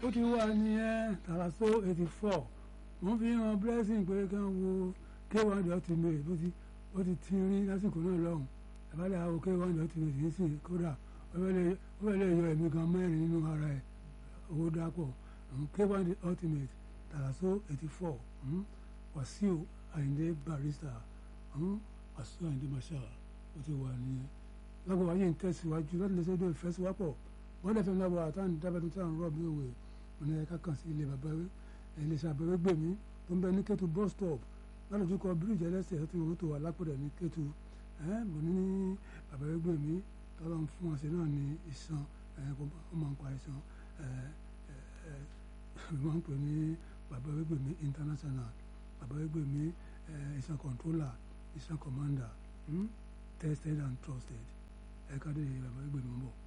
ó ti wà nìyẹn tàlàsó eighty four wọ́n fi hàn blessing pé kí wọ́n wo k1 the ultimate bó ti ó ti ti rí lásìkò náà lọ́hùn ìbálẹ̀ àwọn k1 the ultimate yìí sì kódà ó fẹ́ lè yọ ẹ̀mí kan mẹ́rin nínú ara ẹ̀ owó dápọ̀ k1 the ultimate tàlàsó eighty four wàsíù àyìndé barrister wàsíù àyìndé marshal ó ti wà nìyẹn lágbo wáyé ń tẹ̀síwájú láti lè ṣe é ìfẹ́ síwápọ̀ wọ́n lè fẹ́ lábọ̀ àtàwọn dábẹ́tún tí à ń rọ̀ bí òwe wọn ni ẹ̀ka kàn sí ilé bàbá iléeṣẹ́ abẹ́rẹ́ gbèmí tó ń bẹ ní Kétu bus stop lálùjú kọ bíríìjì ẹlẹ́sẹ̀ tí wọ́n tó wà lápẹ̀rẹ̀ ní Kétu mo ní ní abẹ́rẹ́ gbèmí tọ́lọ́ ń fún ọ̀sẹ̀ náà ní ìsan ó máa ń pa ìsan wọ́n ń pè ní abẹ́rẹ́ gbèmí international abẹ́rẹ́ gbèmí ìsan controller ìsan commander tested and trusted ẹ̀ka dé abẹ́rẹ́ gbèmí ń bọ̀.